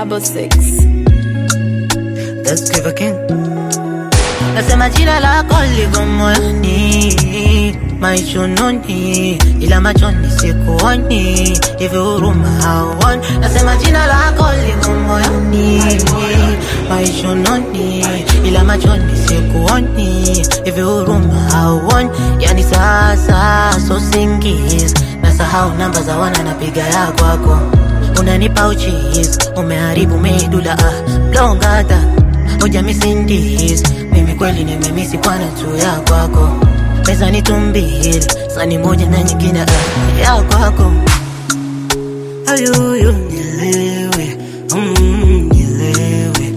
double six. Let's give a king. Nasema jina lako liko moyoni, maichununi, ila machoni sikuoni, hivi huruma hauoni. Nasema jina lako liko moyoni, maichununi, ila machoni sikuoni, hivi huruma hauoni. Yani sasa so singizi, nasahau namba za wana napiga ya kwako unanipa uchizi, umeharibu medula ah, blongata hoja misindis mimi kweli nimemisi kwana tu ya kwako pesa ni tumbili sani moja na nyingine ah, ya kwako ayuyu nilewe mm, nilewe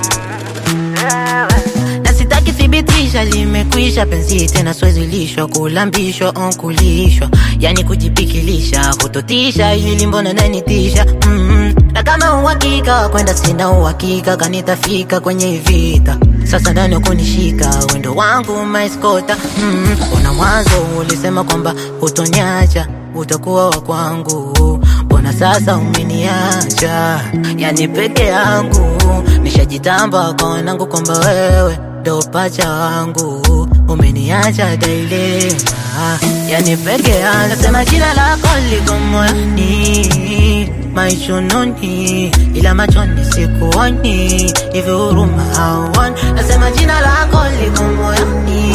na sitaki thibitisha limekwisha penzi tena swezi lishwa kulambishwa on kulishwa yani kujipikilisha kutotisha ili mbona nanitisha mm na kama uhakika wa kwenda sina uhakika kanitafika kwenye vita sasa ndani kunishika wendo wangu maiskota mm una mwanzo ulisema kwamba hutoniacha utakuwa wa kwangu mbona sasa umeniacha yani peke yangu nishajitamba kwa wanangu kwamba wewe ndo pacha wangu umeniacha dailema yani peke yangu nasema jina lako liko moyoni maichununi ila machoni sikuoni hivi huruma hauoni nasema jina lako liko moyoni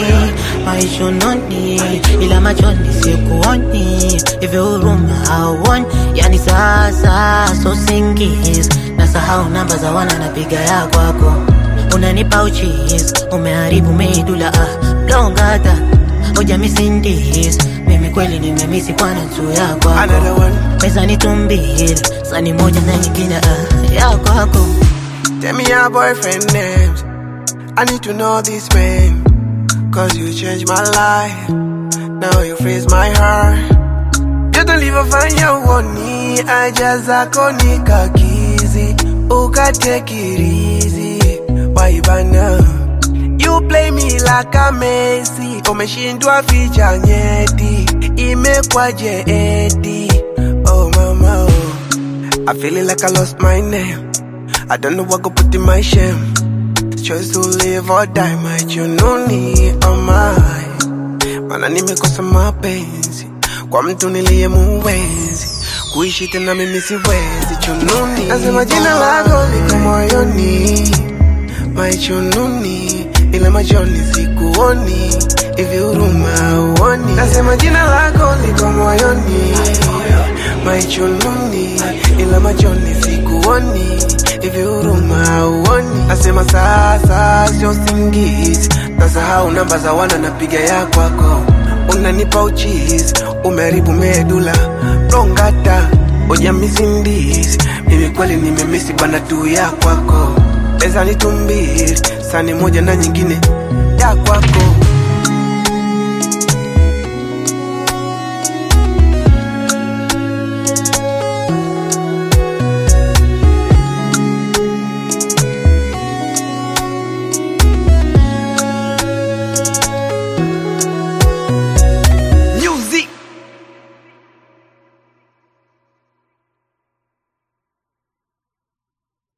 maichununi ila machoni sikuoni hivi huruma hauoni yani sasa so singizi nasahau namba za wana napiga ya kwako unanipa uchizi umeharibu medula ah, blongata hoja misindis mimi kweli nimemisi kwana tu ya kwako Another one. pesa ni tumbili sani moja na nyingine ah, ya kwako Tell me your boyfriend names. I need to know this man. Cause you changed my life. Now you freeze my heart. You don't leave a fanya uoni. I just akoni kakizi. Uka take it easy. Why bana? You play me like a Messi. Umeshindwa ficha nyeti. Imekwaje eti. Oh mama oh. I feeling like I lost my name. I don't know what go put in my shame. Choice to live or die, my jununi oh my. Mana nimekosa mapenzi kwa mtu niliye muwezi kuishi tena mimi siwezi chununi. Nasema jina lako liko moyoni, my chununi, ila machoni sikuoni, hivi huruma uoni. Nasema jina lako liko moyoni, my chununi, ila machoni sikuoni, hivi huruma uoni. Nasema sasa sio singizi, nasahau namba za wana napiga ya kwako, unanipa uchizi, umeharibu medula blongata hoja misindizi, mimi kweli nimemisi bana tu ya kwako, pesa ni tumbili, sani moja na nyingine ya kwako.